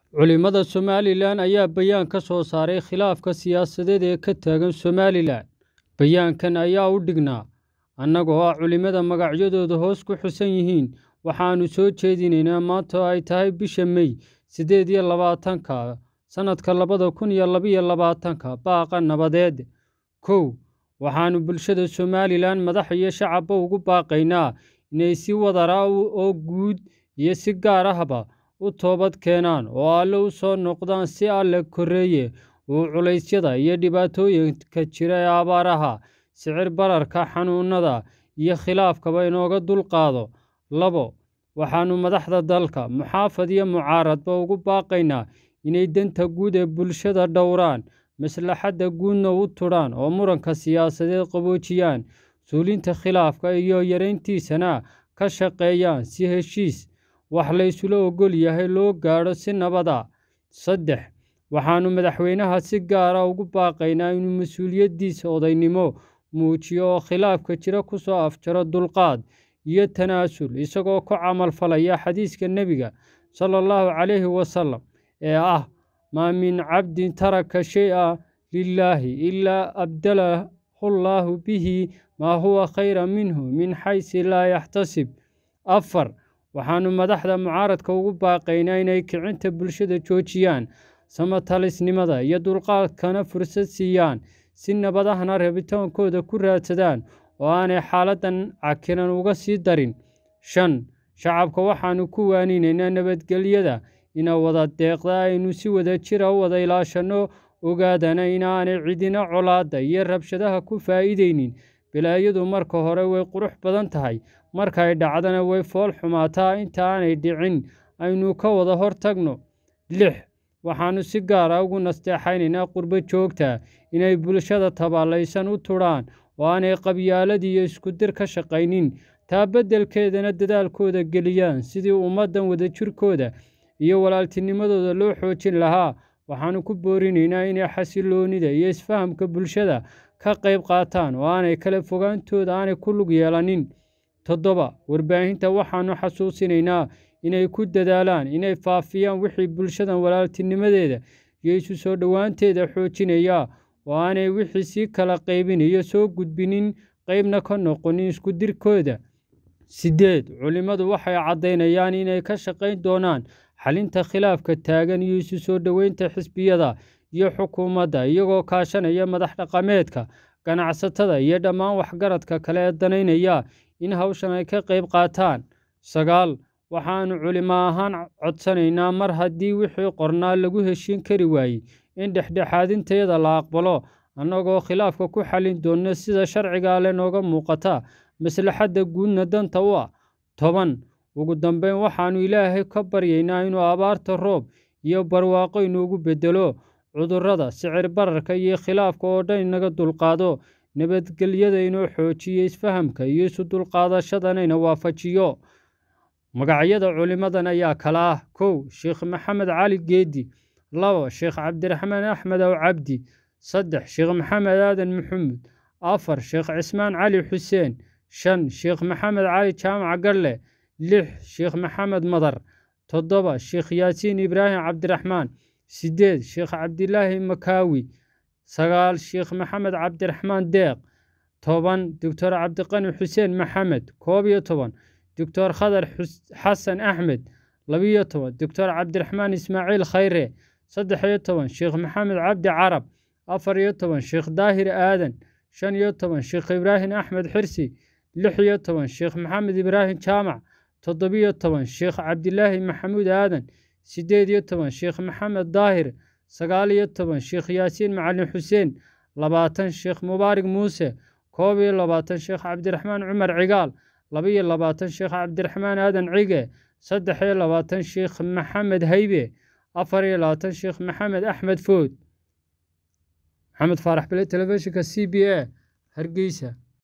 Culimada Somalilan ayaa bayaan ka soo saaray khilaafka siyaasadeed ee ka taagan Somalilan. Bayaankan ayaa u dhignaa annagoo ah culimada magacyadoodu hoos ku xusan yihiin waxaannu soo jeedinaynaa maanta oo ay tahay bisha May siddeed iyo labaatanka sannadka labada kun iyo labaiyo labaatanka baaqa nabadeed. Kow waxaannu bulshada Somalilan madax iyo shacabba ugu baaqaynaa inay si wadar ah oo guud iyo si gaar ahba u toobad keenaan oo Alle u soo noqdaan si Alle korreeye uu culaysyada iyo dhibaatooyinka jira ee abaaraha, sicir bararka, xanuunada iyo khilaafkaba inooga dulqaado. Labo waxaannu madaxda dalka, muxaafad iyo mucaaradba ugu baaqaynaa inay danta guud ee bulshada dhowraan, maslaxadda guudna u tudhaan oo muranka siyaasadeed qaboojiyaan, suulinta khilaafka iyo yarayntiisana ka shaqeeyaan si heshiis wax la isla oggol yahay loo gaadho si nabad ah. Saddex waxaannu madaxweynaha si gaar ah ugu baaqaynaa inuu mas'uuliyaddiisa odaynimo muujiyo oo khilaafka jira ku soo afjaro dulqaad iyo tanaasul, isagoo ku camal falaya xadiiska Nebiga sala allahu calayhi wasallam ee ah maa min cabdin taraka shay-an lilaahi ilaa abdalahu llaahu bihi maa huwa khayran minhu min xaysu laa yaxtasib. Afar waxaannu madaxda mucaaradka ugu baaqaynaa inay kicinta bulshada joojiyaan, sama-talisnimada iyo dulqaadkana fursad siiyaan, si nabad ahna rabitaankooda ku raadsadaan oo aanay xaaladdan cakiran uga sii darin. Shan shacabka waxaannu ku waaninaynaa nabadgelyada ina wada deeqda aynu si wadajir ah u wada ilaashanno, ogaadana inaanay cidina colaadda iyo rabshadaha ku faa'iidaynin. Balaayadu marka hore way qurux badan tahay, markay dhacdana way fool xumaataa. Inta aanay dhicin aynu ka wada hortagno. Lix waxaannu si gaar ah ugu nasteexaynaynaa qurbo-joogta inay bulshada tabaalaysan u tudhaan oo aanay qabyaalad iyo isku dir ka shaqaynin, taa beddelkeedana dadaalkooda geliyaan sidii ummaddan wadajirkooda iyo walaaltinimadooda loo xoojin lahaa. Waxaannu ku boorinaynaa inay xasilloonida iyo isfahamka bulshada ka qayb qaataan oo aanay kala fogaantooda aanay ku lug yeelanin. Toddoba warbaahinta waxaannu xasuusinaynaa inay ku dadaalaan inay faafiyaan wixii bulshada walaaltinimadeeda iyo isu soo dhowaanteeda xoojinaya, oo aanay wixii sii kala qaybinaya soo gudbinin, qaybna ka noqonin isku dirkooda. Siddeed culimadu waxay caddaynayaan inay ka shaqayn doonaan xallinta khilaafka taagan iyo isu soo dhoweynta xisbiyada iyo xukuumadda, iyagoo kaashanaya madax dhaqameedka, ganacsatada iyo dhammaan waxgaradka kale ee danaynaya in hawshan ay ka qayb qaataan. Sagaal waxaannu culimo ahaan codsanaynaa mar haddii wixii qornaa lagu heshiin kari waayey, in dhexdhexaadintayada la aqbalo, annagoo khilaafka ku xallin doona sida sharciga Alle nooga muuqata, maslaxadda guudna danta u ah. Toban ugu dambayn waxaannu Ilaahay ka baryaynaa inuu abaarta roob iyo barwaaqo inoogu beddelo, cudurrada, sicir bararka iyo khilaafka oo dhan inaga dulqaado, nabadgelyada inoo xoojiyo, isfahamka iyo isu dulqaadashadana ina waafajiyo. Magacyada culimadan ayaa kala ah: kow Sheekh Maxamed Cali Geedi labo Sheekh Cabdiraxmaan Axmed Aw Cabdi saddex Sheekh Maxamed Aadan Maxamuud afar Sheekh Cismaan Cali Xuseen shan Sheekh Maxamed Cali Jaamac Galle lix Sheekh Maxamed Madar toddoba Sheekh Yaasiin Ibraahim Cabdiraxmaan siddeed Sheekh Cabdilaahi Makaawi sagaal Sheekh Maxamed Cabdiraxmaan Deeq toban Doctor Cabdiqani Xuseen Maxamed koob iyo toban Doctor Khadar Xasan Axmed labiyo toban Doctor Cabdiraxmaan Ismaaciil Khayre saddex iyo toban Sheekh Maxamed Cabdi Carab afar iyo toban Sheekh Daahir Aadan shan iyo toban Sheekh Ibraahim Axmed Xirsi lix iyo toban Sheekh Maxamed Ibraahim Jaamac toddobiyo toban Sheekh Cabdilaahi Maxamuud Aadan siddeed iyo toban Sheekh Maxamed Daahir sagaal iyo toban Sheekh Yaasiin Macalin Xuseen labaatan Sheekh Mubaarak Muuse koob iyo labaatan Sheekh Cabdiraxmaan Cumar Cigaal laba-iyo labaatan Sheekh Cabdiraxmaan Aadan Cige saddex iyo labaatan Sheekh Maxamed Haybe afar iyo labaatan Sheekh Maxamed Axmed Food maxamed faarax bile telefishinka c b a hargeysa